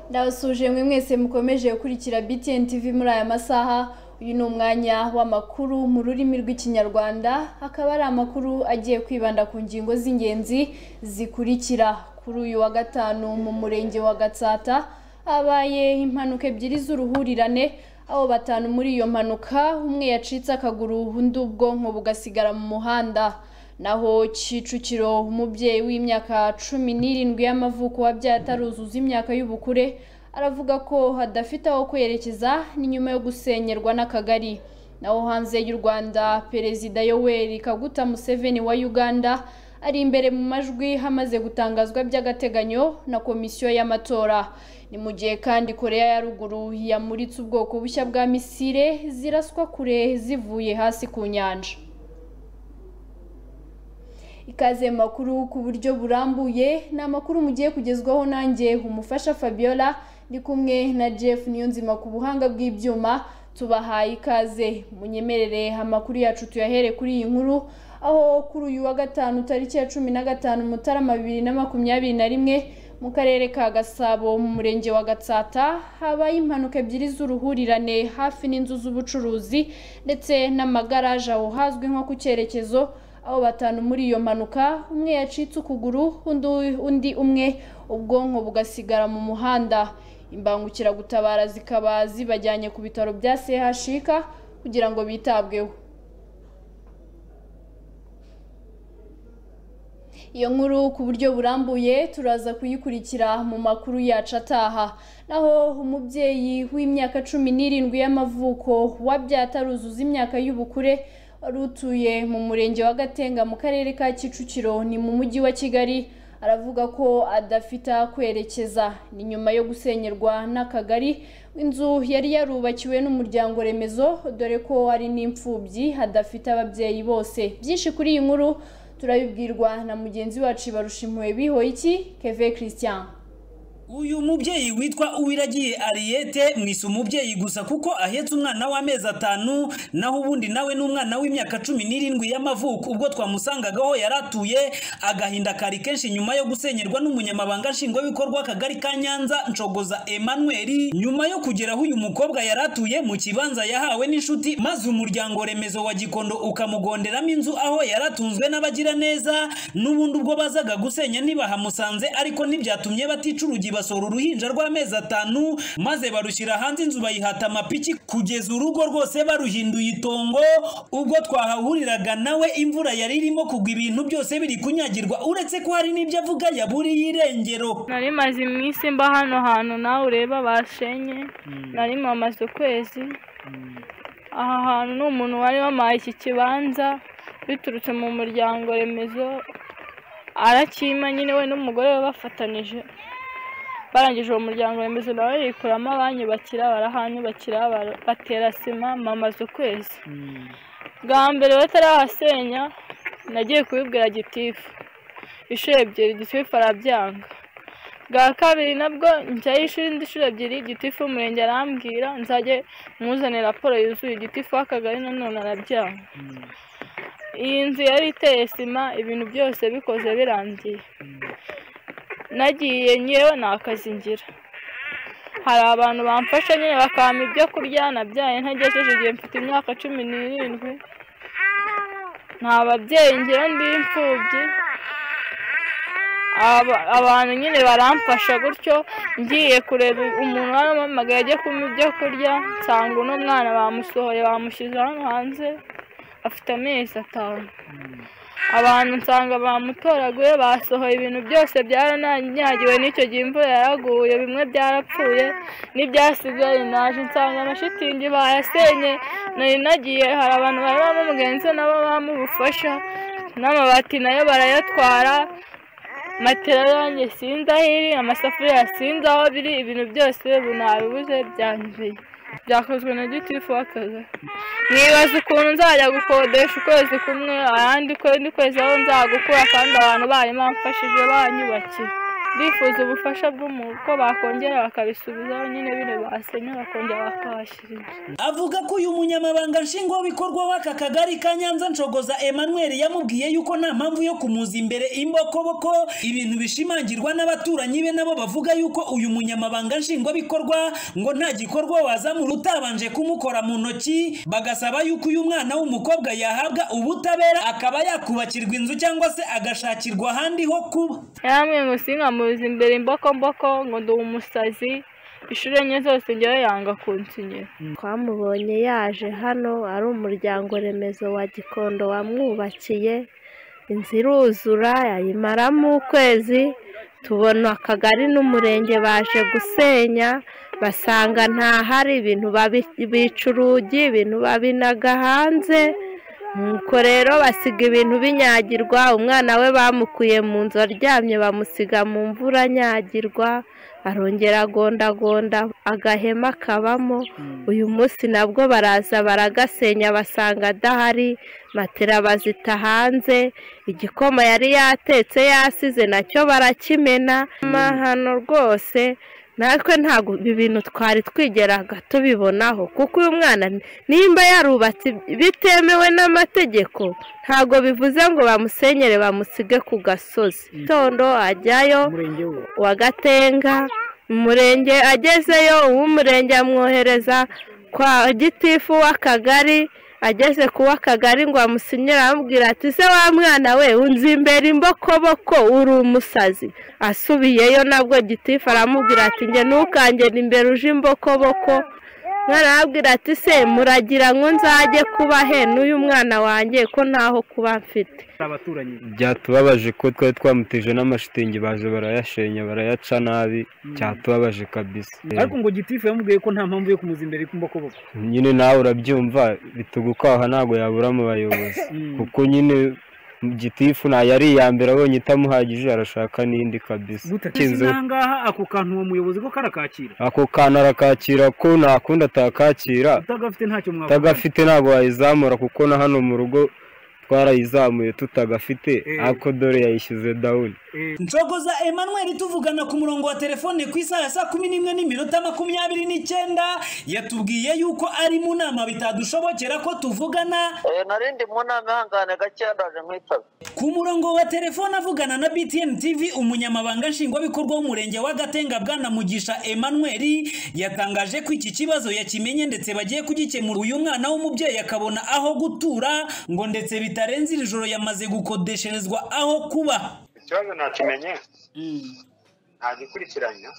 ndabasuhuje mwe mwese mukomeje gukurikira btn tv muri aya masaha uyu ni umwanya w'amakuru mu rurimi rw'ikinyarwanda akaba ari amakuru agiye kwibanda ku ngingo z'ingenzi zikurikira kuri uyu wa gatanu mu murenge wa gatsata habaye impanuka ebyiri z'uruhurirane aho batanu muri iyo mpanuka umwe yacitse akaguru undi ubwonko bugasigara mu muhanda naho Kicukiro umubyeyi w'imyaka cumi n'irindwi y'amavuko wabyaye ataruzuza imyaka y'ubukure aravuga ko adafite aho kwerekeza ni nyuma yo gusenyerwa n'akagari naho hanze y'u Rwanda perezida Yoweri Kaguta Museveni wa Uganda ari imbere mu majwi hamaze gutangazwa by'agateganyo na komisiyo y'amatora ni mu gihe kandi koreya ya ruguru yamuritse ubwoko bushya bwa misile ziraswa kure zivuye hasi ku nyanja ikaze mu makuru ku buryo burambuye ni amakuru mugiye kugezwaho nanjye umufasha fabiola ndi kumwe na jeff niyonzima ku buhanga bw'ibyuma tubahaye ikaze munyemerere amakuru yacu tuyahere kuri iyi nkuru aho kuri uyu wa gatanu tariki ya cumi na gatanu mutarama bibiri na makumyabiri na rimwe mu karere ka gasabo mu murenge wa gatsata habaye impanuka ebyiri z'uruhurirane hafi n'inzu z'ubucuruzi ndetse n'amagaraje aho hazwi nko ku cyerekezo aho batanu muri iyo mpanuka umwe yacitse ukuguru undi umwe ubwonko bugasigara mu muhanda imbangukiragutabara zikaba zibajyanye ku bitaro bya CHUK kugira ngo bitabweho iyo nkuru ku buryo burambuye turaza kuyikurikira mu makuru yacu ataha naho umubyeyi w'imyaka cumi n'irindwi y'amavuko wabyaye ataruzuza imyaka y'ubukure wari utuye mu murenge wa gatenga mu karere ka kicukiro ni mu mujyi wa kigali aravuga ko adafite kwerekeza ni nyuma yo gusenyerwa n'akagari inzu yari yarubakiwe n'umuryango remezo dore ko ari n'imfubyi adafite ababyeyi bose byinshi kuri iyi nkuru turabibwirwa na mugenzi wacu barusha impuhwe bihoyiki keve christian uyu mubyeyi witwa uwiragiye ariyete mwise umubyeyi gusa kuko ahetse umwana w'amezi atanu naho ubundi nawe ni umwana w'imyaka cumi n'irindwi y'amavuko ubwo twamusangagaho yari atuye agahinda kari kenshi nyuma yo gusenyerwa n'umunyamabanga nshingwabikorwa akagari ka nyanza nshogoza emanweri nyuma yo kugeraho uyu mukobwa yari atuye mu kibanza yahawe n'inshuti maze umuryango remezo wa gikondo ukamugonderamo inzu aho yari atunzwe n'abagiraneza n'ubundi ubwo bazaga gusenya ntibahamusanze ariko ntibyatumye batica urugi basora uruhinja rw'amezi atanu maze barushyira hanze inzu bayihata amapiki kugeza urugo rwose baruhinduye itongo ubwo twahahuriraga nawe imvura yari irimo kugwa ibintu byose biri kunyagirwa uretse ko hari n'ibyo avuga yaburiye irengero nari maze iminsi mba hano hantu nawe ureba bashenye nari mamaze ukwezi aha hantu ni umuntu wari wamaye iki kibanza biturutse mu muryango remezo arakima nyine we n'umugore we bafatanije barangije uwo muryango remezo nawe yikuramo abanyubakira barahanyubakira batera sima mamaze ukwezi bwa mbere batarahasenya nagiye kubibwira gitifu inshuro ebyiri gitifu arabyanga bwa kabiri nabwo njyayo ishuri indi inshuro ebyiri gitifu umurenge arambwira nzajye muzane raporo yuzuye gitifu w'akagari nanone arabyanga iyi nzu yari iteye sima ibintu byose bikoze birangiye nagiye ngewe nta kazi ngira hari abantu bamfasha nyine bakampa ibyo kurya nabyaye ntagejeje igihe mfite imyaka cumi n'irindwi nta babyeyi ngewe ndi imfubyi abantu nyine baramfasha gutyo ngiye kureba umuntu waramamagaye ajya kumpa ibyo kurya nsanga uno mwana bamusohoye bamushyize hano hanze afite amezi atanu abantu nsanga bamutoraguye basohoye ibintu byose byarananyagiwe n'icyo gihe imvura yaraguye bimwe byarapfuye n'ibyasigaye naje nsanga amashitingi bayasenye nari nagiye hari abantu bari bamugenzi nabo bamubufasha n'amabati nayo barayatwara matera yanjye sinzi aho iri amasafuriya sinzi aho biri ibintu byose nabibuze byanzuye byakozwe na gitifu w'akazi mwibaza ukuntu nzajya gukodesha ukwezi kumwe ayandi ukwezi aho nzagukura kandi abantu bari bamfashije banyubakiye bifuza ubufasha bw'uko bakongera bakabisubizaho nyine bino basenye bakongera bakabashyirira avuga ko uyu munyamabanga nshingwabikorwa w'aka kagari ka nyanza nshogoza emmanuel yamubwiye yuko nta mpamvu yo kumuza imbere imbokoboko ibintu bishimangirwa n'abaturanyi be nabo bavuga yuko uyu munyamabanga nshingwabikorwa ngo nta gikorwa wazamura utabanje kumukora mu ntoki bagasaba yuko uyu mwana w'umukobwa yahabwa ubutabera akaba yakubakirwa inzu cyangwa se agashakirwa ahandi ho kuba yamwe ngo sinkamuza imbere imbokomboko ngo ndi umusazi ishuri enye zose njyayo yanga kunsinyira twamubonye yaje hano ari umuryango remezo wa gikondo wamwubakiye inzu iruzura yayimaramo ukwezi tubona akagari n'umurenge baje gusenya basanga ntahari ibintu babi- bica urugi ibintu babinaga hanze nuko rero basiga ibintu binyagirwa umwana we bamukuye mu nzu aryamye bamusiga mu mvura anyagirwa arongera agondagonda agahema kabamo uyu munsi nabwo baraza baragasenya basanga adahari matera bazita hanze igikoma yari yatetse yasize nacyo barakimena hano rwose natwe ntabwo ibi bintu twari twigeraga tubibonaho kuko uyu mwana nimba yarubatse bitemewe n'amategeko ntabwo bivuze ngo bamusenyere bamusige ku gasozi tondo ajyayo wa gatenga umurenge agezeyo uw'umurenge amwohereza kwa gitifu w'akagari ageze ku w'akagari ngo amusinyire amubwira ati se wa mwana we unzi imbere imbokoboko uri umusazi asubiyeyo nabwo gitifu aramubwira ati njye ntukangere imbere uje imbokoboko mwana arabwira ati se muragira ngo nzajye kuba he n'uyu mwana wanjye ko ntaho kuba mfite abaturanyi byatubabaje ko twari twamuteje n'amashitingi baje barayashenya barayaca nabi cyatubabaje kabisa ariko ngo gitifu yamubwiye ko nta mpamvu yo kumuza imbere kumbokoboko nyine nawe urabyumva bitugukwaha ntabwo yabura mu bayobozi kuko nyine gitifu ntayo ari iya mbere abonye itamuhagije arashaka n'indi kabisa gutatiza Inzu- ahangaha ako kantu uwo muyobozi ko karakakira ako kantu arakakira ko nta kundi atakakira utagafite ntacyo mwavuga utagafite ntabwo wayizamura kuko na hano mu rugo twarayizamuye tutagafite Eh. ariko dore yayishyize dawuni nshogoza emmanuel tuvugana ku murongo wa telefone ku isaha ya saa kumi n'imwe n'iminota makumyabiri n'icyenda yatubwiye yuko ari mu nama bitadushobokera ko tuvugana Eh, nari ndi mu nama ihangane gake ndaje nkwitaba ku murongo wa telefone avugana na btn tv umunyamabanga nshingwabikorwa w'umurenge wa gatenga bwana mugisha emmanuel yatangaje ko iki kibazo yakimenye ndetse bagiye kugikemura uyu mwana w'umubyeyi akabona aho gutura ngo ndetse bitarenze iri joro yamaze gukodesherezwa aho kuba ikibazo nakimenye ntagikurikiranya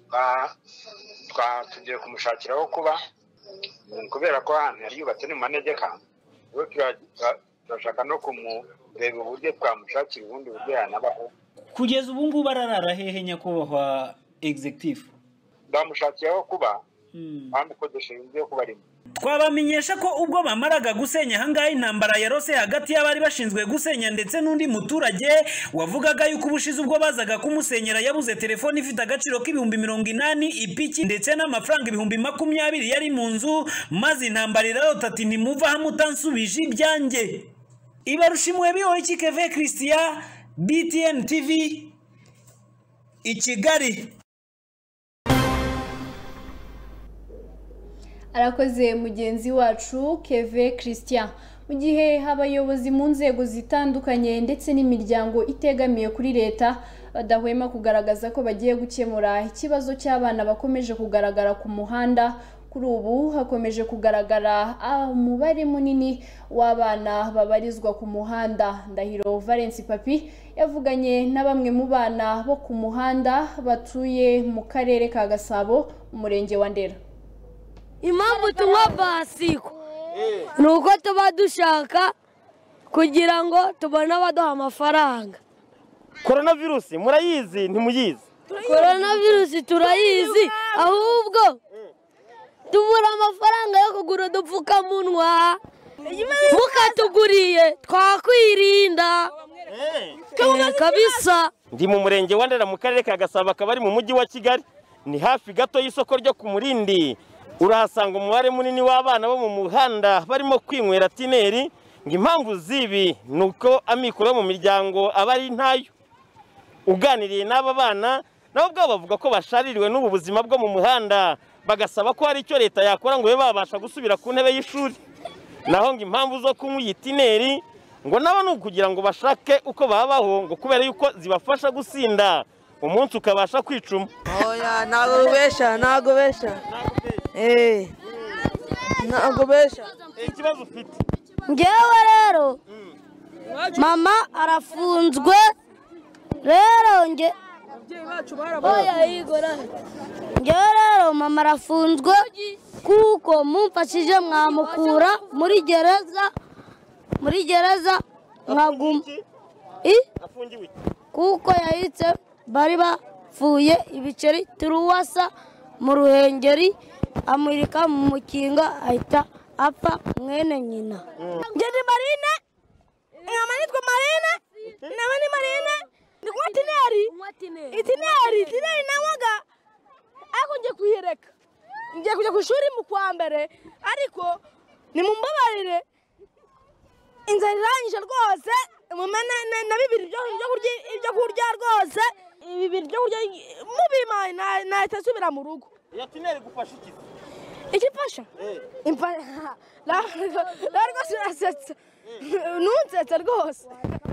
Twa- twa- tugiye kumushakira aho kuba mm, kubera ko ahantu yari yubatse ni mu manegeka rero tura- tura- turashaka no kumureba uburyo twamushakira ubundi buryo yanabaho kugeza ubu ngubu ararara hehe nyakubahwa egizegitifu bamushakiye aho kuba bamukodesheje inzu yo kuba arimo twabamenyesha ko ubwo bamaraga gusenya ahangaha intambara yarose hagati y'abari bashinzwe gusenya ndetse n'undi muturage wavugaga yuko ubushize ubwo bazaga kumusenyera yabuze telefone ifite agaciro k'ibihumbi mirongo inani ipiki ndetse n'amafaranga ibihumbi makumyabiri yari mu nzu maze intambara irarota ati ntimuva aho mutansubije ibyanjye ibarushimuwe bihoye keve christian btn tv i kigali arakoze mugenzi wacu keve christian mu gihe abayobozi mu nzego zitandukanye ndetse n'imiryango itegamiye kuri leta badahwema kugaragaza ko bagiye gukemura ikibazo cy'abana bakomeje kugaragara ku muhanda kuri ubu hakomeje kugaragara ah, umubare munini w'abana babarizwa ku muhanda ndahiro valence papi yavuganye na bamwe mu bana bo ku muhanda batuye mu karere ka gasabo umurenge wa ndera impamvu tunywa basiko ni uko tuba dushaka kugira ngo tubone abaduha amafaranga koronavirusi murayizi ntimuyizi korona virusi turayizi ahubwo tubura amafaranga yo kugura udupfukamunwa mukatuguriye twakwirinda Eh, kabisa ndi mu murenge wa ndera mu karere ka gasabo akaba ari mu mujyi wa kigali ni hafi gato y'isoko ryo ku murindi urahasanga umubare munini w'abana bo mu muhanda barimo kwinywera tineri ngo impamvu z'ibi ni uko amikoro yo mu miryango aba ari ntayo uganiriye n'aba bana nabo ubwabo bavuga ko bashaririwe n'ubu buzima bwo mu muhanda bagasaba ko hari icyo leta yakora ngo babe babasha gusubira ku ntebe y'ishuri naho ngo impamvu zo kunywa iyi tineri ngo nabo ni ukugira ngo bashake uko babaho ngo kubera yuko zibafasha gusinda umunsi ukabasha kwicuma oya ntabwo ubesha ntabwo ubesha eee ntabwo ubesha ikibazo ufite ngewe rero mama arafunzwe rero nge Oya, Igora. ngewe rero mama arafunzwe kuko mumfashije mwamukura muri gereza muri gereza mwaguma I? afungiwe kuko yahitse bari bapfuye ibiceri turuwasa mu ruhengeri amurika mu mukinga ahita apfa mwene nyina Njye ni Marine, inyama nitwa Marine, nawe ni Marine, ni kunywa itineri, itineri, itineri nanywaga, ariko ngiye kuyireka, ngiye kujya ku ishuri mu kwa mbere, ariko nimumbabarire, inzara iranyishe rwose, umumena na bibiri byo- byo kurya ibyo kurya rwose, ibi bibiri byo kurya mubimaye nahita nsubira mu rugo. iyo tineri gufasha iki Icyo ifasha? Imfasha. rwose urasetsa. Ntunsetsa rwose.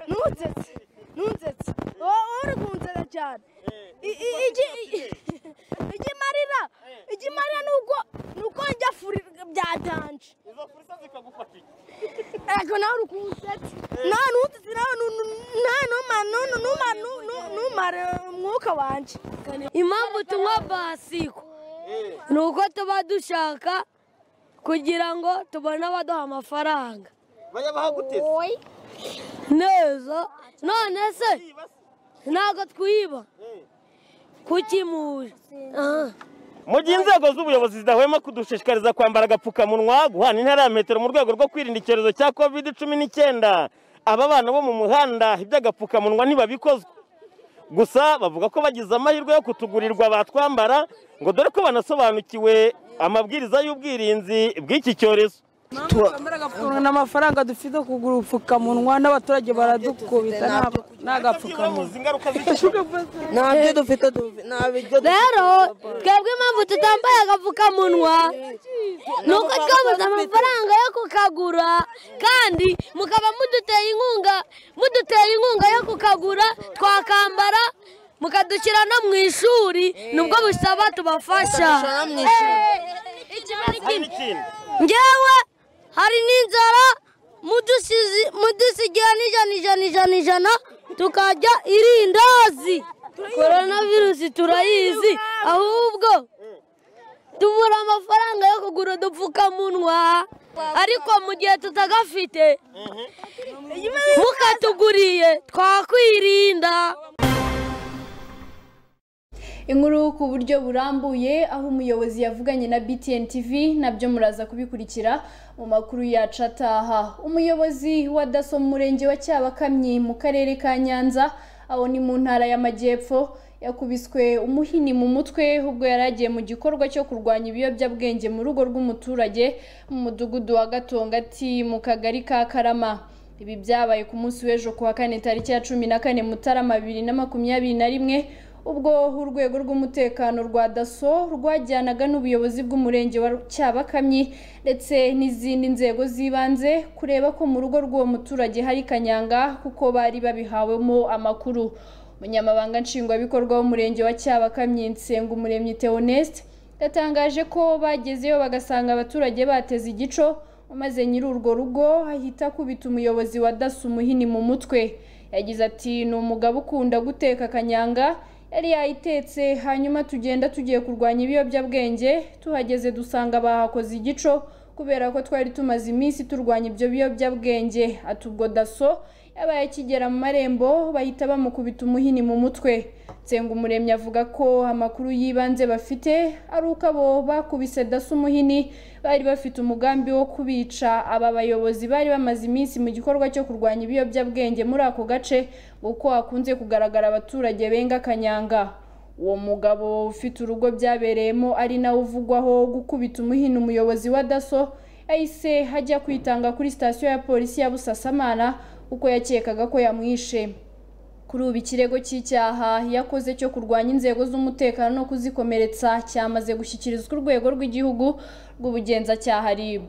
Ntunsetsa. Ntunsetsa. Wowe uri kunsetsa cyane. I- i- iki- i- Ikimarira. Ikimarira ni uko ni uko njya furi byatanje. izo furisa zikagufata iki Ego nawe uri kunsetsa. Nawe ntunsetsa nawe nu- nu- nawe numara nu- numara nu- nu- numara umwuka wanjye. impamvu tunywa basiko ni uko tuba dushaka kugira ngo tubone abaduha amafaranga bajya bahaguteza neza none se ntabwo twiba kukimuje mu gihe inzego z'ubuyobozi zidahwema kudushishikariza kwambara agapfukamunwa guhana intera ya metero mu rwego rwo kwirinda icyorezo cya covid cumi n'icyenda aba bana bo mu muhanda iby'agapfukamunwa ntibabikozwa gusa bavuga ko bagize amahirwe yo kutugurirwa batwambara ngo dore ko banasobanukiwe amabwiriza y'ubwirinzi bw'iki cyorezo ni amafaranga dufite kugura ubupfukamunwa n'abaturage baradukubita nta- nta gapfukamunwa nta byo dufite dufi- nta biryo rero twebwe impamvu tutambaye agapfukamunwa ni uko twabuze amafaranga yo kukagura kandi mukaba muduteye inkunga mudutera inkunga yo kukagura twakambara mukadushyira no mu ishuri nibwo busaba tubafasha Mukadushyira no mu ishuri. Eh, ikibazo ikindi. ngewe hari n'inzara mudusizi- mudusigira n'ijana ijana ijana ijana tukajya irindazi koronavirusi turayizi ahubwo tubura amafaranga yo kugura udupfukamunwa ariko mu gihe tutagafite mukatuguriye twakwirinda inkuru ku buryo burambuye aho umuyobozi yavuganye na BTN TV nabyo muraza kubikurikira mu makuru yacu ataha umuyobozi wa daso mu murenge wa cyabakamyi mu karere ka nyanza aho ni mu ntara y'amajyepfo yakubiswe umuhini mu mutwe ubwo yari agiye mu gikorwa cyo kurwanya ibiyobyabwenge mu rugo rw'umuturage mu mudugudu wa gatongati mu kagari ka karama ibi byabaye ku munsi w'ejo ku wa kane tariki ya cumi na kane mutarama bibiri na makumyabiri na rimwe ubwo urwego rw'umutekano rwa daso rwajyanaga n'ubuyobozi bw'umurenge wa cyabakamyi ndetse n'izindi nzego z'ibanze kureba ko mu rugo rw'uwo muturage hari kanyanga kuko bari babihawemo amakuru umunyamabanga nshingwabikorwa w'umurenge wa cyabakamyi nsengumuremyi theoneste yatangaje ko bagezeyo bagasanga abaturage bateze igico maze nyiri urwo rugo ahita akubita umuyobozi wa daso umuhini mu mutwe yagize ati ni umugabo ukunda guteka kanyanga yari yayitetse hanyuma tugenda tugiye kurwanya ibiyobyabwenge tuhageze dusanga bahakoze igico kubera ko twari tumaze iminsi turwanya ibyo biyobyabwenge ati ubwo daso yabaye akigera mu marembo bahita bamukubita umuhini mu mutwe Nsengumuremyi avuga ko amakuru y'ibanze bafite ari uko abo bakubise daso umuhini bari bafite umugambi wo kubica aba bayobozi bari bamaze iminsi mu gikorwa cyo kurwanya ibiyobyabwenge muri ako gace kuko hakunze kugaragara abaturage benga kanyanga uwo mugabo ufite urugo byabereyemo ari nawe uvugwaho gukubita umuhini umuyobozi wa daso yahise hajya kwitanga kuri sitasiyo ya polisi ya busasamana kuko yakekaga ko yamwishe kuri ubu ikirego cy'icyaha yakoze cyo kurwanya inzego z'umutekano no kuzikomeretsa cyamaze gushyikirizwa urwego rw'igihugu rw'ubugenzacyaha RIB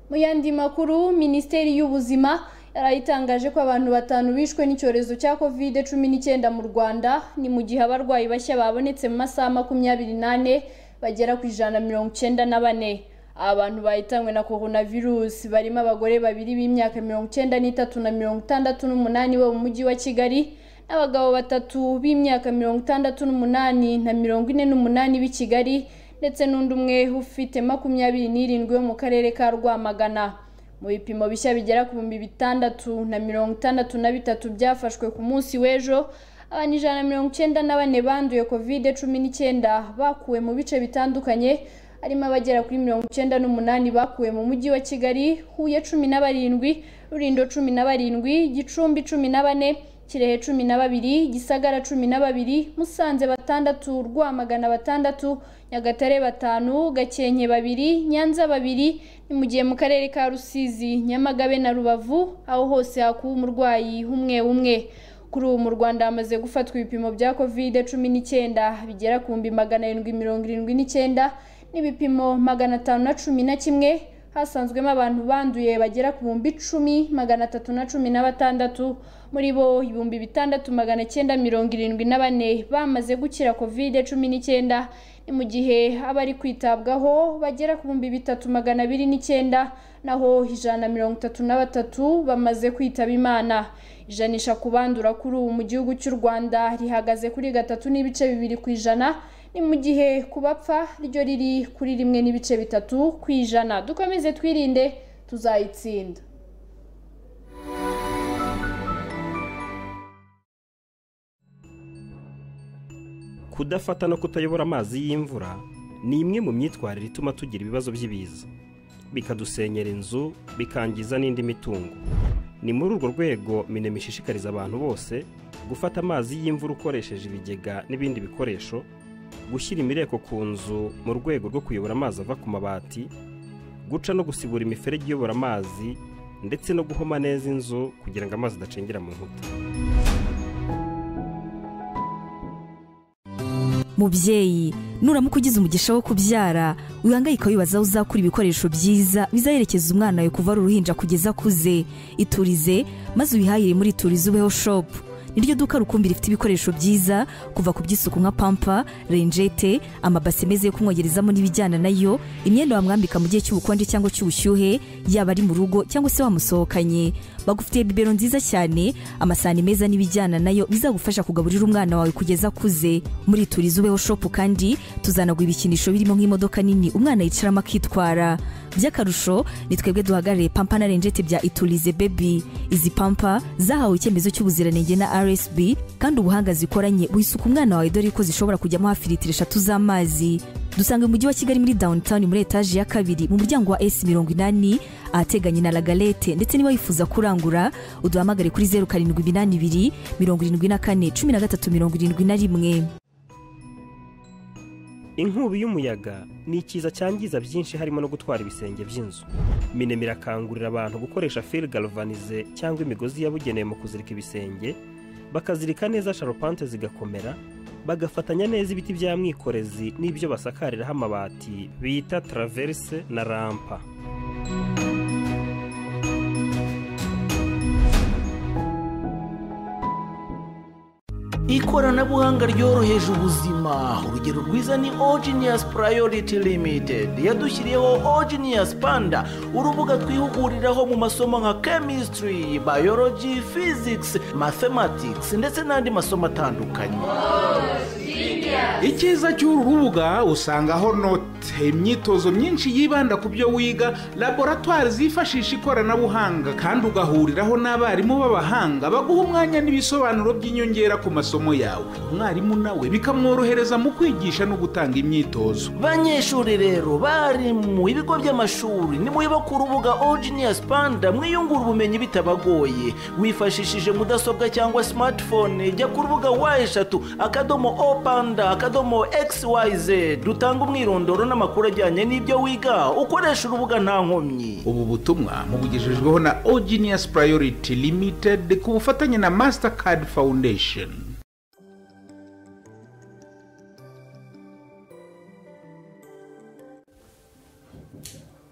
mu yandi makuru minisiteri y'ubuzima yari itangaje ko abantu batanu bishwe n'icyorezo cya covid cumi n'icyenda mu rwanda ni mu gihe abarwayi bashya babonetse mu masaha makumyabiri n'ane bagera ku ijana na mirongo icyenda na bane aba bantu bahitanywe na coronavirus barimo abagore babiri b'imyaka mirongo icyenda n'itatu na mirongo itandatu n'umunani bo mu mujyi wa kigali n'abagabo batatu b'imyaka mirongo itandatu n'umunani na mirongo ine n'umunani b'i kigali ndetse n'undi umwe ufite makumyabiri n'irindwi wo mu karere ka rwamagana mu bipimo bishya bigera ku bihumbi bitandatu na mirongo itandatu na bitatu byafashwe ku munsi w'ejo abantu ijana na mirongo icyenda na bane banduye covid cumi n'icyenda bakuwe mu bice bitandukanye harimo abagera kuri mirongo icyenda n'umunani bakuwe mu mujyi wa kigali huye cumi na barindwi rurindo cumi na barindwi gicumbi cumi na bane kirehe cumi na babiri gisagara cumi na babiri musanze batandatu rwamagana batandatu nyagatare batanu gakenke babiri nyanza babiri ni mu gihe mu karere ka rusizi nyamagabe na rubavu aho hose hakuwe umurwayi umwe umwe kuri ubu mu rwanda hamaze gufatwa ibipimo bya covid cumi n'icyenda bigera ku bihumbi magana arindwi mirongo irindwi n'icyenda n'ibipimo magana atanu na cumi na kimwe hasanzwemo abantu banduye bagera ku bihumbi icumi magana atatu na cumi na batandatu muri bo ibihumbi bitandatu magana cyenda mirongo irindwi na bane bamaze gukira covid cumi n'icyenda ni mu gihe abari kwitabwaho bagera ku bihumbi bitatu magana abiri n'icyenda naho ijana na mirongo itatu na batatu bamaze kwitaba imana ijanisha ku bandura kuri ubu mu gihugu cy'u rwanda rihagaze kuri gatatu n'ibice bibiri ku ijana ni mu gihe ku bapfa ryo riri kuri rimwe n'ibice bitatu ku ijana dukomeze twirinde tuzayitsinda kudafata no kutayobora amazi y'imvura ni imwe mu myitwarire ituma tugira ibibazo by'ibiza bikadusenyera inzu bikangiza n'indi mitungo ni muri urwo rwego minema ishishikariza abantu bose gufata amazi y'imvura ukoresheje ibigega n'ibindi bikoresho gushyira imireko ku nzu mu rwego rwo kuyobora amazi ava ku mabati guca no gusibura imiferege iyobora amazi ndetse no guhoma neza inzu kugira ngo amazi adacengera mu nkuta mubyeyi nuramuka ugize umugisha wo kubyara wihangayika wibaza aho uzakura ibikoresho byiza bizaherekeza umwana wawe kuva ari uruhinja kugeza akuze iturize maze ubihahire muri iturize ubeho shopu niryo duka rukumbi rifite ibikoresho byiza kuva ku by'isuku nka pampa renjete amabasi meza yo kumwogerezamo n'ibijyana nayo imyenda wamwambika mu gihe cy'ubukonje cyangwa cy'ubushyuhe yaba ari mu rugo cyangwa se wamusohokanye bagufitiye bibero nziza cyane amasahani meza n'ibijyana nayo bizagufasha kugaburira umwana wawe kugeza akuze muri turize ubeho shopu kandi tuzanagwa ibikinisho birimo nk'imodoka nini umwana yicaramo akitwara by'akarusho ni twebwe duhagarariye pampa na renjete bya iturize bebi izi pampa zahawe icyemezo cy'ubuziranenge na rsb kandi ubuhanga zikoranye wisuka umwana wawe dore ko zishobora kujyamo hafi litiro eshatu z'amazi dusanga mu mujyi wa kigali muri downtown muri etaje ya kabiri mu muryango wa s mirongo inani ahateganye na lagalete ndetse niba wifuza kurangura uduhamagare kuri zeru karindwi iminani ibiri mirongo irindwi na kane cumi na gatatu mirongo irindwi na rimwe inkubi y'umuyaga ni ikiza cyangiza byinshi harimo no gutwara ibisenge by'inzu minema irakangurira abantu gukoresha fil galvanize cyangwa imigozi yabugenewe mu kuzirika ibisenge bakazirika neza sharupante zigakomera bagafatanya neza ibiti bya mwikorezi n'ibyo basakariraho amabati bita taraverse na rampa ikoranabuhanga ryoroheje ubuzima urugero rwiza ni ogenius priority limited yadushyiriyeho ogenius panda urubuga twihuguriraho mu masomo nka chemistry biology physics mathematics ndetse n'andi masomo atandukanye icyiza cy'uru rubuga usangaho note imyitozo myinshi yibanda ku byo wiga laboratwari zifashisha ikoranabuhanga kandi ugahuriraho n'abarimu b'abahanga baguha umwanya n'ibisobanuro by'inyongera ku masomo amasomo yawe umwarimu nawe bikamworohereza mu kwigisha no gutanga imyitozo banyeshuri rero bari mu bigo by'amashuri nimwiba ku rubuga Genius panda mwiyungura ubumenyi bitabagoye wifashishije mudasobwa cyangwa smartphone jya ku rubuga wa eshatu akadomo o panda akadomo xyz dutanga umwirondoro n'amakuru ajyanye n'ibyo wiga ukoresha urubuga nta nkomyi ubu butumwa mubugejejweho na ogenius priority limited ku bufatanye na mastercard foundation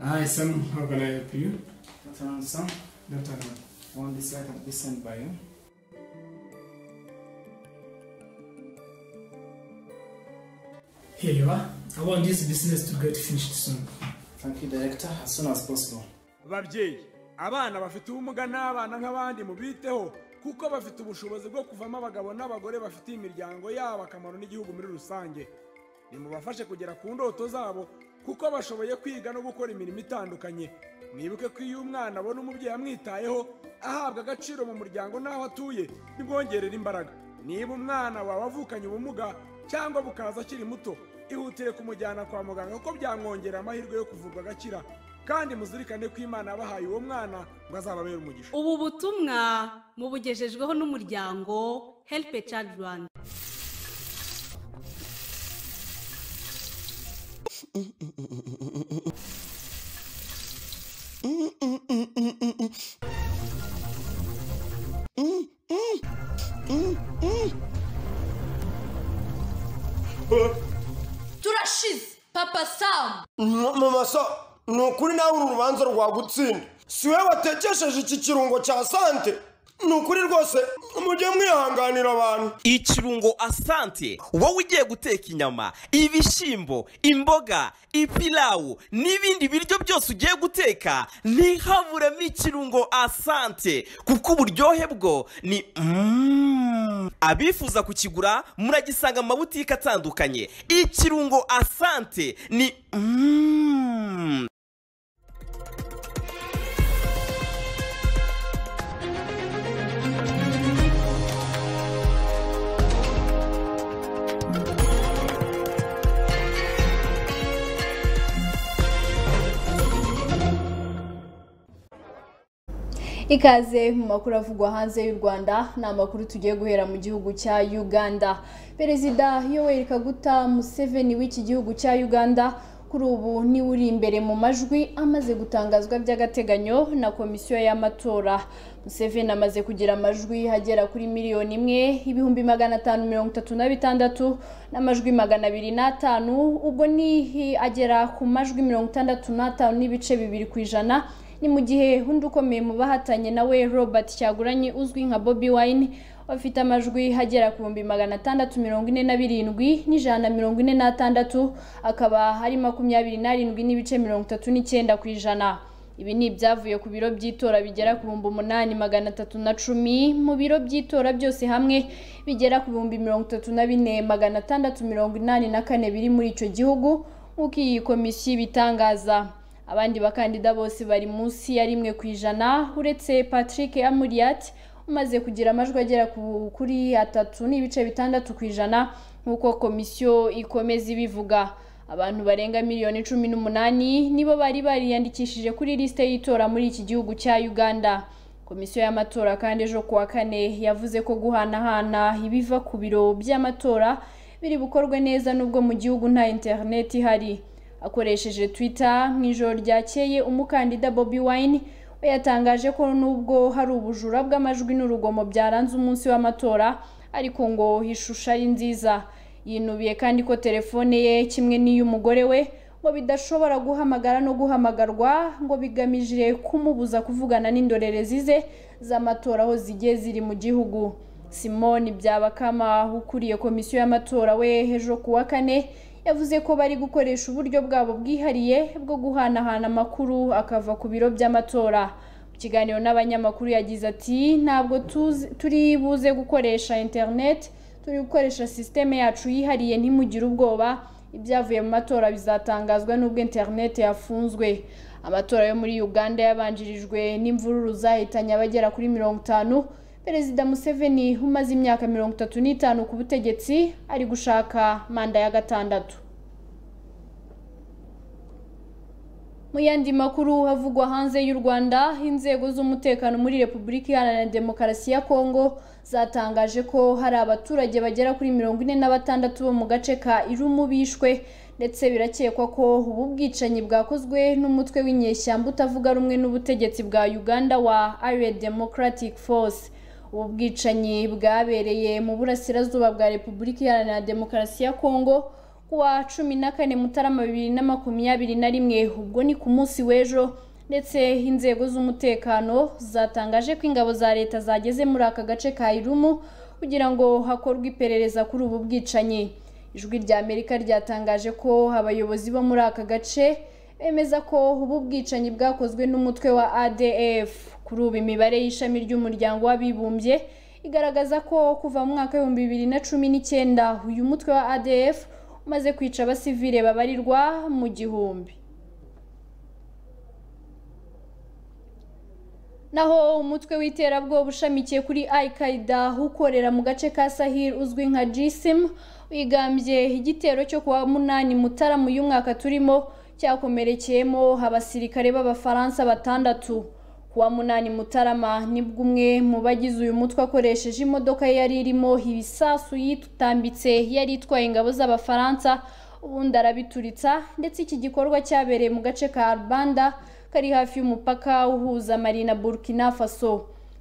Hi Sam, how can I help you? Dr. Ansam, Dr. Ahmed, on this side of this sent by you. Here you are. I want this business to get finished soon. Thank you, Director, as soon as possible. babyeyi abana bafite ubumuga n'abana nk'abandi mubiteho kuko bafite ubushobozi bwo kuvamo abagabo n'abagore bafitiye imiryango yabo akamaro n'igihugu muri rusange nimubafashe kugera ku ndoto zabo kuko bashoboye kwiga no gukora imirimo itandukanye mwibuke ko iyo umwana abona umubyeyi amwitayeho ahabwa agaciro mu muryango n'aho atuye bimwongerera imbaraga niba umwana wawe avukanye ubumuga cyangwa bukaza akiri muto ihutire kumujyana kwa muganga kuko byamwongerera amahirwe yo kuvurwa agakira kandi muzirikane ko imana yabahaye uwo mwana ngo azababere umugisha ubu butumwa mubugejejweho n'umuryango help a child rwanda turashize papa samu mumasa ni ukuri nawe uru rubanza rwagutsinda si wowe watekesheje iki kirungo cya sante ni ukuri rwose mujye mwihanganira abantu ikirungo asante wowe ugiye guteka inyama ibishyimbo imboga ipilawu n'ibindi biryo byose ugiye guteka ntihaburemo ikirungo asante kuko uburyohe bwo ni Mm. abifuza kukigura muragisanga mu mabutike atandukanye ikirungo asante ni Mm. ikaze mu makuru avugwa hanze y'u rwanda ni amakuru tugiye guhera mu gihugu cya uganda perezida yoweri kaguta museveni w'iki gihugu cya uganda kuri ubu niwe uri imbere mu majwi amaze gutangazwa by'agateganyo na komisiyo y'amatora museveni amaze kugira amajwi agera kuri miliyoni imwe ibihumbi magana atanu mirongo itatu na bitandatu n'amajwi magana abiri n'atanu ubwo ni agera ku majwi mirongo itandatu n'atanu n'ibice bibiri ku ijana ni mu gihe undi ukomeye mu bahatanye nawe robert cyaguranyi uzwi nka bobi wine afite amajwi agera ku bihumbi magana atandatu mirongo ine na birindwi n'ijana na mirongo ine n'atandatu akaba hari makumyabiri n'arindwi n'ibice mirongo itatu n'icyenda ku ijana ibi ni ibyavuye ku biro by'itora bigera ku bihumbi umunani magana atatu na cumi mu biro by'itora byose hamwe bigera ku bihumbi mirongo itatu na bine magana atandatu mirongo inani na kane biri muri icyo gihugu nk'uko iyi komisiyo ibitangaza abandi bakandida bose bari munsi ya rimwe ku ijana uretse patrick amuriyat umaze kugira amajwi agera ku- kuri atatu n'ibice bitandatu ku ijana nk'uko komisiyo ikomeza ibivuga abantu barenga miliyoni cumi n'umunani nibo bari bariyandikishije kuri lisite y'itora muri iki gihugu cya uganda komisiyo y'amatora kandi ejo ku wa kane yavuze ko guhanahana ibiva ku biro by'amatora biri bukorwe neza n'ubwo mu gihugu nta interineti ihari akoresheje twitter mu ijoro ryakeye umukandida bobi wine we yatangaje ko nubwo hari ubujura bw'amajwi n'urugomo byaranze umunsi w'amatora ariko ngo ishusho ari nziza yinubiye kandi ko telefone ye kimwe n'iy'umugore we ngo bidashobora guhamagara no guhamagarwa ngo bigamije kumubuza kuvugana n'indorerezi ze z'amatora aho zigiye ziri mu gihugu simoni byabakama ukuriye komisiyo y'amatora we ejo ku wa kane yavuze ko bari gukoresha uburyo bwabo bwihariye bwo guhanahana amakuru akava ku biro by'amatora mu kiganiro n'abanyamakuru yagize ati ntabwo tuzi- turi buze gukoresha interineti turi gukoresha sisiteme yacu yihariye ntimugire ubwoba ibyavuye mu matora bizatangazwa n'ubwo interineti yafunzwe amatora yo muri uganda yabanjirijwe n'imvururu zahitanye abagera kuri mirongo itanu perezida museveni umaze imyaka mirongo itatu n'itanu ku butegetsi ari gushaka manda ya gatandatu mu yandi makuru havugwa hanze y'u rwanda inzego z'umutekano muri repubulika iharanira demokarasi ya kongo zatangaje ko hari abaturage bagera kuri mirongo ine na batandatu bo mu gace ka irumu bishwe ndetse birakekwa ko ubu bwicanyi bwakozwe n'umutwe w'inyeshyamba utavuga rumwe n'ubutegetsi bwa uganda wa Allied Democratic Force ubu bwicanyi bwabereye mu burasirazuba bwa repubulika iharanira demokarasi ya kongo kuwa cumi na kane mutarama bibiri na makumyabiri na rimwe ubwo ni ku munsi w'ejo ndetse inzego z'umutekano zatangaje ko ingabo za leta zageze muri aka gace ka irumu kugira ngo hakorwe iperereza kuri ubu bwicanyi ijwi rya amerika ryatangaje ko abayobozi bo muri aka gace bemeza ko ubu bwicanyi bwakozwe n'umutwe wa adf kuri ubu imibare y'ishami ry'umuryango w'abibumbye igaragaza ko kuva mu mwaka w'ibihumbi bibiri na cumi n'icyenda uyu mutwe wa adf umaze kwica abasivile babarirwa mu gihumbi naho umutwe w'iterabwoba ushamikiye kuri al-qaida ukorera mu gace ka sahil uzwi nka jisim wigambye igitero cyo kuwa munani mutaramu y'umwaka turimo cyakomerekeyemo abasirikare b'abafaransa batandatu kuwa munani mutarama nibwo umwe mu bagize uyu mutwe akoresheje imodoka yari irimo ibisasu yitambitse yari itwaye ingabo z'abafaransa ubundi arabituritsa ndetse iki gikorwa cyabereye mu gace ka Arbanda kari hafi y'umupaka uhuza Mali na Burkina Faso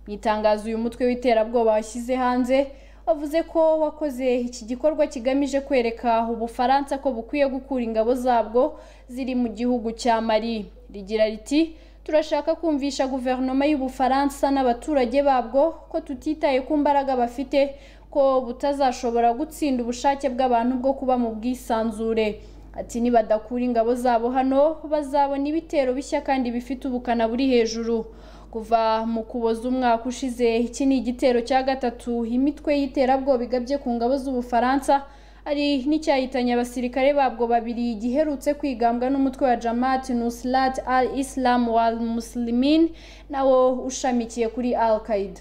mu itangazo uyu mutwe w'iterabwoba washyize hanze wavuze ko wakoze iki gikorwa kigamije kwereka ubufaransa ko bukwiye gukura ingabo zabwo ziri mu gihugu cya Mali rigira riti turashaka kumvisha guverinoma y'ubufaransa n'abaturage babwo ko tutitaye ku mbaraga bafite ko butazashobora gutsinda ubushake bw'abantu bwo kuba mu bwisanzure ati nibadakura ingabo zabo hano bazabona ibitero bishya kandi bifite ubukana buri hejuru kuva mu kuboza umwaka ushize iki ni igitero cya gatatu imitwe y'iterabwoba igabye ku ngabo z'ubufaransa hari n'icyahitanye abasirikare babwo babiri giherutse kwigambwa n'umutwe wa Jamaat Nusrat al-Islam wal Muslimin nawo ushamikiye kuri Al-Qaeda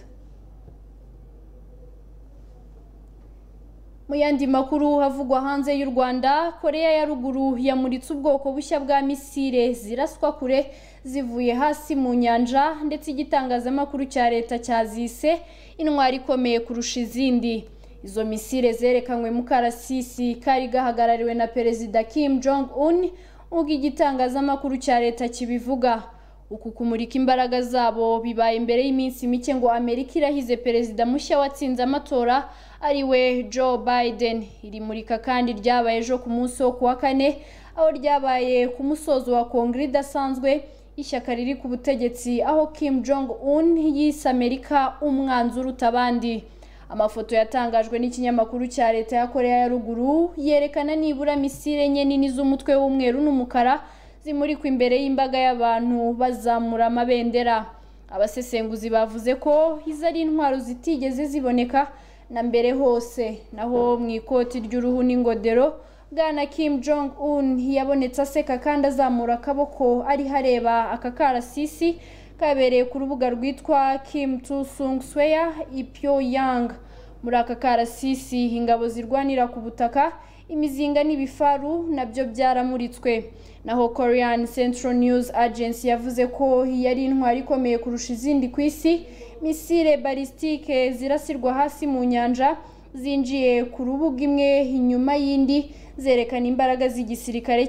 mu yandi makuru havugwa hanze y'u Rwanda Korea ya ruguru yamuritse ubwoko bushya bwa misile ziraswa kure zivuye hasi mu nyanja ndetse igitangazamakuru cya leta cyazise intwari ikomeye kurusha izindi izo misile zerekanywe mu karasisi kari gahagarariwe na perezida Kim Jong Un ubwo igitangazamakuru cya leta kibivuga uku kumurika imbaraga zabo bibaye imbere y'iminsi mike ngo Amerika irahize perezida mushya watsinze amatora ari we Joe Biden iri murika kandi ryabaye ejo ku munsi wo kuwa kane aho ryabaye ku musozo wa kongere idasanzwe ishyaka riri ku butegetsi aho Kim Jong Un yise Amerika umwanzi uruta abandi amafoto yatangajwe n'ikinyamakuru cya leta ya korea ya ruguru yerekana nibura misile enye nini z'umutwe w'umweru n'umukara zimurikwa imbere y'imbaga y'abantu bazamura amabendera abasesenguzi bavuze ko izo ari intwaro zitigeze ziboneka na mbere hose naho mu ikoti ry'uruhu n'ingodero bwana kim jong un yabonetse aseka kandi azamura akaboko ariho areba aka karasisi kabereye ku rubuga rwitwa Kim Tu Sung Sweya Ipyo Yang muri aka karasisi ingabo zirwanira ku butaka imizinga n'ibifaru nabyo byaramuritswe naho Korean Central News Agency yavuze ko yari intwari ikomeye kurusha izindi ku isi misile balistike zirasirwa hasi mu nyanja zinjiye ku rubuga imwe inyuma y'indi zerekana imbaraga z'igisirikare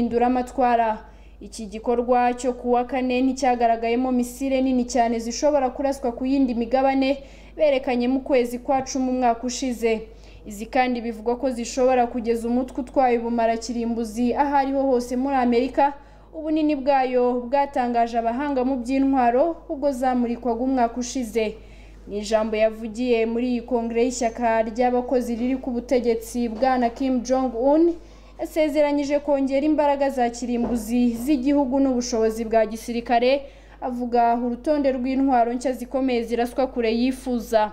cy'impinduramatwara iki gikorwa cyo kuwa kane nticyagaragayemo misile nini cyane zishobora kuraswa ku yindi migabane berekanye mu kwezi kwa cumi umwaka ushize izi kandi bivugwa ko zishobora kugeza umutwe utwaye ubumara kirimbuzi aho ariho hose muri amerika ubunini bwayo bwatangaje abahanga mu by'intwaro ubwo zamurikwaga umwaka ushize ni ijambo yavugiye muri iyi kongere y'ishyaka ry'abakozi riri ku butegetsi bwana kim jong un yasezeranyije kongera imbaraga za kirimbuzi z'igihugu n'ubushobozi bwa gisirikare avuga urutonde rw'intwaro nshya zikomeye ziraswa kure yifuza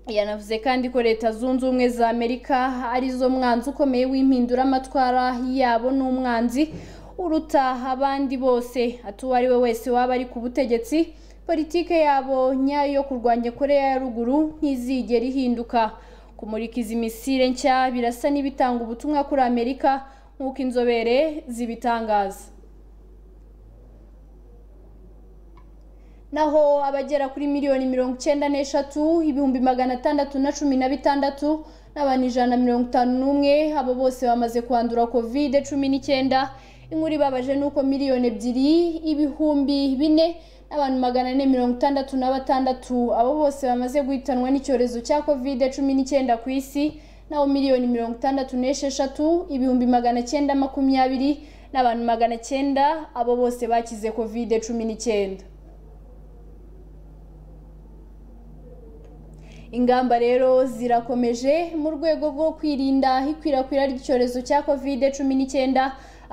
yanavuze kandi ko leta zunze ubumwe za amerika arizo mwanzi ukomeye w'impinduramatwara yabo n'umwanzi uruta abandi bose ati uwo ari we wese waba ari ku butegetsi politike yabo nyayo yo kurwanya koreya ya ruguru ntizigera ihinduka kumurika izi misile nshya birasa n'ibitanga ubutumwa kuri amerika nk'uko inzobere zibitangaza naho abagera kuri miliyoni mirongo icyenda n'eshatu ibihumbi magana atandatu na cumi na bitandatu n'abantu ijana na mirongo itanu n'umwe abo bose bamaze kwandura kovide cumi n'icyenda inkuru ibabaje ni uko miliyoni ebyiri ibihumbi bine n'abantu magana ane mirongo itandatu na batandatu abo bose bamaze guhitanwa n'icyorezo cya kovide cumi n'icyenda ku isi naho miliyoni mirongo itandatu n'esheshatu ibihumbi magana cyenda makumyabiri n'abantu magana cyenda abo bose bakize kovide cumi n'icyenda ingamba rero zirakomeje mu rwego rwo kwirinda ikwirakwira ry'icyorezo cya kovide cumi n'icyenda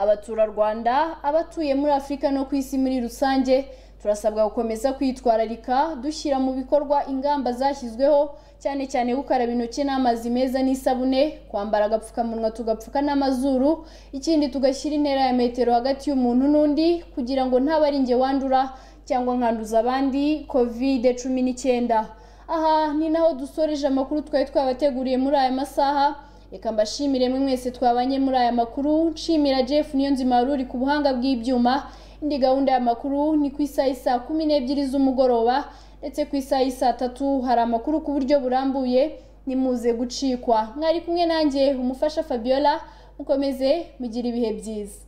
abaturarwanda abatuye muri afurika no ku isi muri rusange turasabwa gukomeza kwitwararika dushyira mu bikorwa ingamba zashyizweho cyane cyane gukaraba intoki n'amazi meza n'isabune kwambara agapfukamunwa tugapfuka n'amazuru ikindi tugashyira intera ya metero hagati y'umuntu n'undi kugira ngo ntabe ari njye wandura cyangwa nkanduza abandi kovide cumi n'icyenda aha ni naho dusoreje amakuru twari twabateguriye muri aya masaha reka mbashimire mwe mwese twabanye muri aya makuru nshimira jeff niyo nzima wari uri ku buhanga bw'ibyuma indi gahunda y'amakuru ni ku isaha isaa kumi n'ebyiri z'umugoroba ndetse ku isaha isaa tatu hari amakuru ku buryo burambuye nimuze gucikwa mwari kumwe nanjye umufasha fabiola mukomeze mugire ibihe byiza